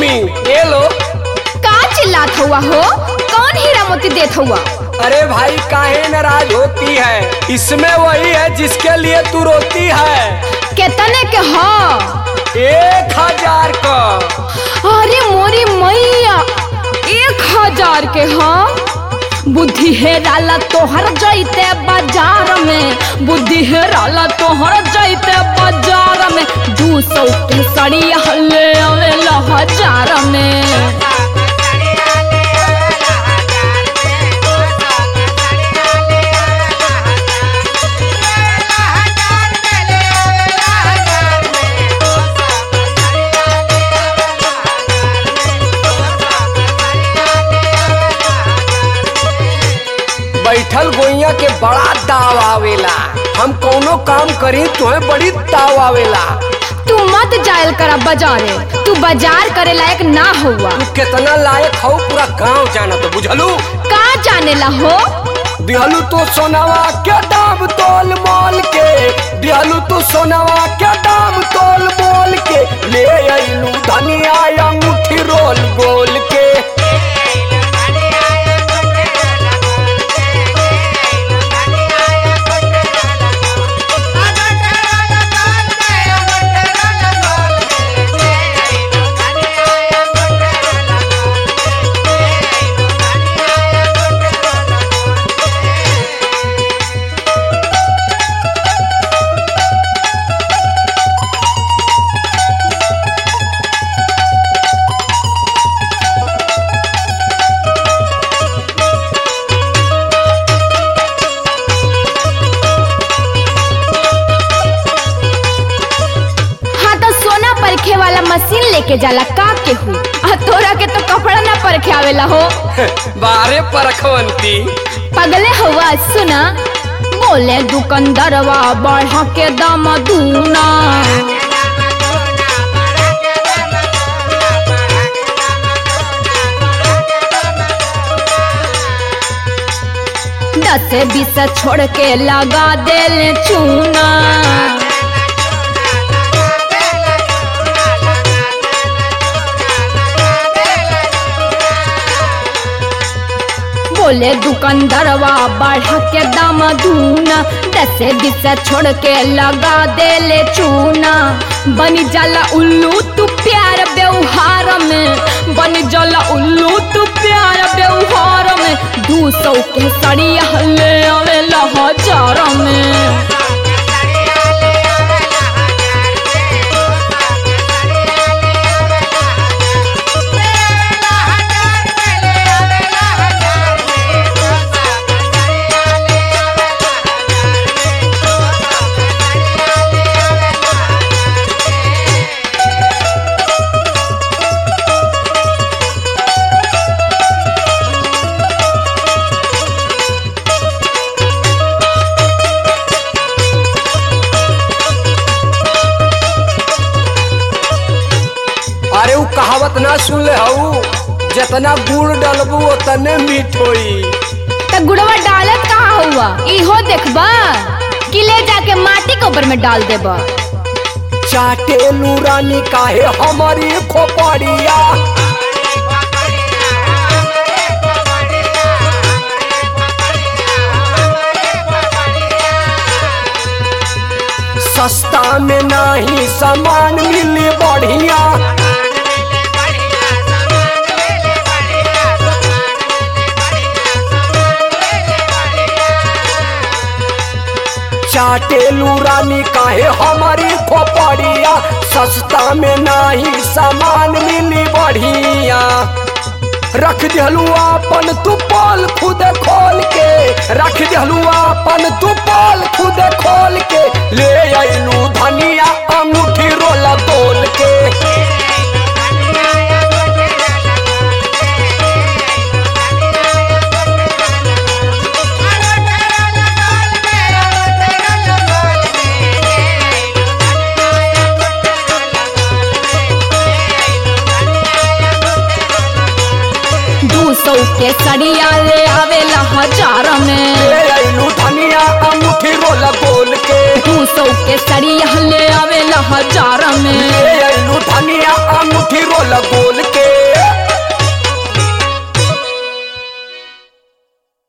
mummy ये लो का चिल्लात हुआ हो कौन हीरा मोती देत हुआ अरे भाई काहे नाराज होती है इसमें वही है जिसके लिए तू रोती है केतने के हो एक हजार का अरे मोरी मैया एक हजार के हो बुद्धि हेराला तोहर जैते बाजार में बुद्धि हेराला तोहर जैते बाजार में दू सौ के सड़ी हल्ले आवेला हजार में बैठल गोइया के बड़ा दाव आवेला हम कौनो काम करी तुम्हें बड़ी दाव आवेला तू मत जायल करा बाजारे तू बाजार करे लायक ना हुआ तू कितना लायक हो पूरा गांव जाना तो बुझलू का जानेला हो दिहलू तो सोनावा के दाम तोल मोल के दिहलू तो सोनावा के दाम तोल मोल के ले अइलू धनिया अंगूठी रोल गोल के हाँ तो सोना परखे वाला मशीन लेके जाला का के हु आ तोरा के तो कपड़ा ना परखे आवेला हो बारे परखवंती पगले हुआ सुना बोले दुकानदारवा बढ़ा के दाम दूना दस बीस छोड़ के लगा देले चूना बोले दुकानदारवा बढ़ा के दाम दूना दस बीस छोड़ के लगा देले चूना बनी जाला उल्लू तू प्यार व्यवहार में बनी जाला उल्लू तू प्यार व्यवहार में दू सौ के सड़ी हल्ले आवेला हजार में अरे उ कहावत ना सुन ले हऊ जितना गुड़ डलबू उतने मीठ होई त गुड़वा डालत कहाँ हुआ इहो देखबा कि ले जाके माटी के ऊपर में डाल देबा चाटे रानी काहे हमारी खोपड़िया सस्ता में नहीं सामान मिली बढ़िया चाटेलू रानी काहे हमारी खोपड़िया सस्ता में नहीं सामान मिली बढ़िया रख दिहलू अपन तू पाल खुद खोल के रख दिहलू अपन तू पाल खुद खोल के ले अइलू धनिया अंगूठी रोला तोल के दू सौ के सड़िया ले आवेला हजार में ले अइलू धनिया अंगूठी रोला गोल के दू सौ के सड़िया ले आवेला हजार में ले अइलू धनिया अंगूठी रोला गोल